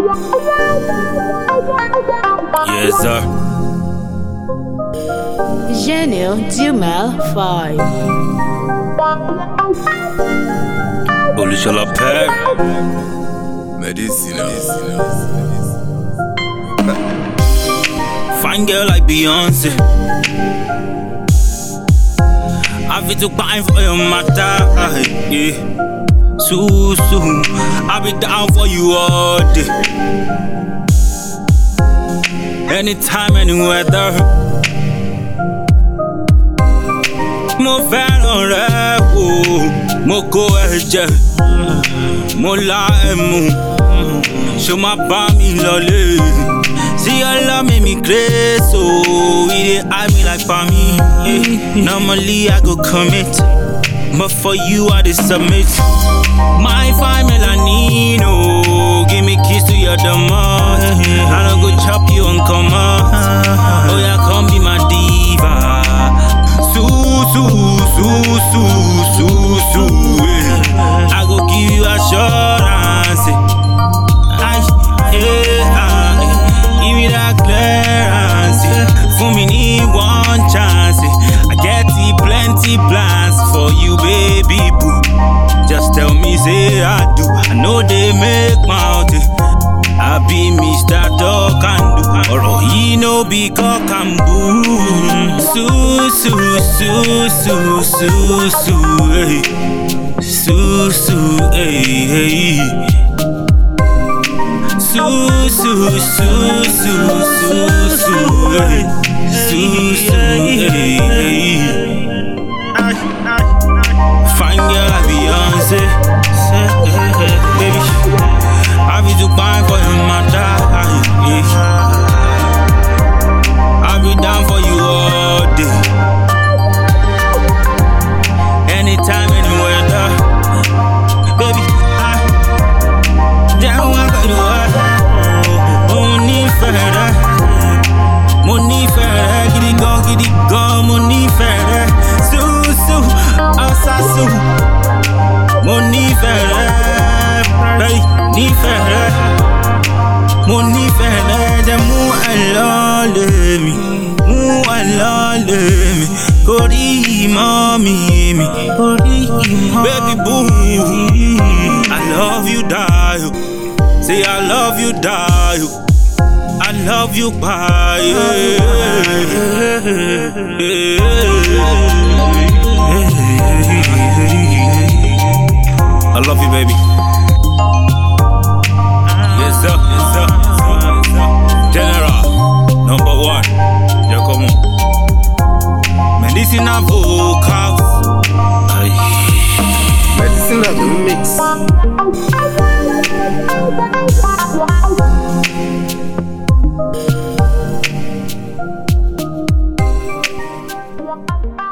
Yes, sir. Gênio Dumel 5. Olusola Père. Medicina. Fine girl like Beyonce. I fit to pine for your matter. Yeah. So soon, I'll be down for you all day. Anytime, any weather. Mo fẹ́ràn rẹ o, mo kó ẹ̀jẹ̀, mo la ẹ̀mú, ṣo ma bá mi lọlé? See your love make me crazy, so it dey eye me like for me. Yeah. Normally I go commit, but for you I dey submit. My fine melanino, give me kiss to your domot. I don't go chop you on command. Oh yeah, come be my diva. Su su su su su su. eh. I go give you assurance. eh. Ay, yeah, ah, eh. Give me that clearance. eh. For me need one chance. eh. I get the plenty plans for you, baby boo. Just tell me, say I do. I know they make mouth. eh. I be Mr. Talk and do. Ọ̀rọ̀ yìí no be cock and boo. Su su su su su su hey. Su su hey hey. Su su su su su su hey. Su su hey hey. Fine girl like Beyonce. Say, hey, hey, Baby, I be too fine for you, my I be down for you all day. Anytime, anywhere, da. Baby, I down one for you. Mo nífẹ̀ẹ́ rẹ, mo nífẹ̀ẹ́ rẹ, gidi gan, gidi gan, mo nífẹ̀ẹ́ rẹ. Súúsú, ọ̀sásù, mo nífẹ̀ẹ́ rẹ, bẹ́ẹ̀ nífẹ̀ẹ́ rẹ. Mo nífẹ̀ẹ́ rẹ, jẹ́ mú ẹ lọ́lẹ̀ mi, mú ẹ lọ́lẹ̀ mi, kórí ìmọ̀ mi mi, kórí ìmọ̀ Baby boo, I love you die, oh. say I love you die, oh. I love you bye. I love you, baby. Yes, sir. Yes, sir. General, number one. Yeah, come on. Medicina vocals. Aye. Medicina do mix.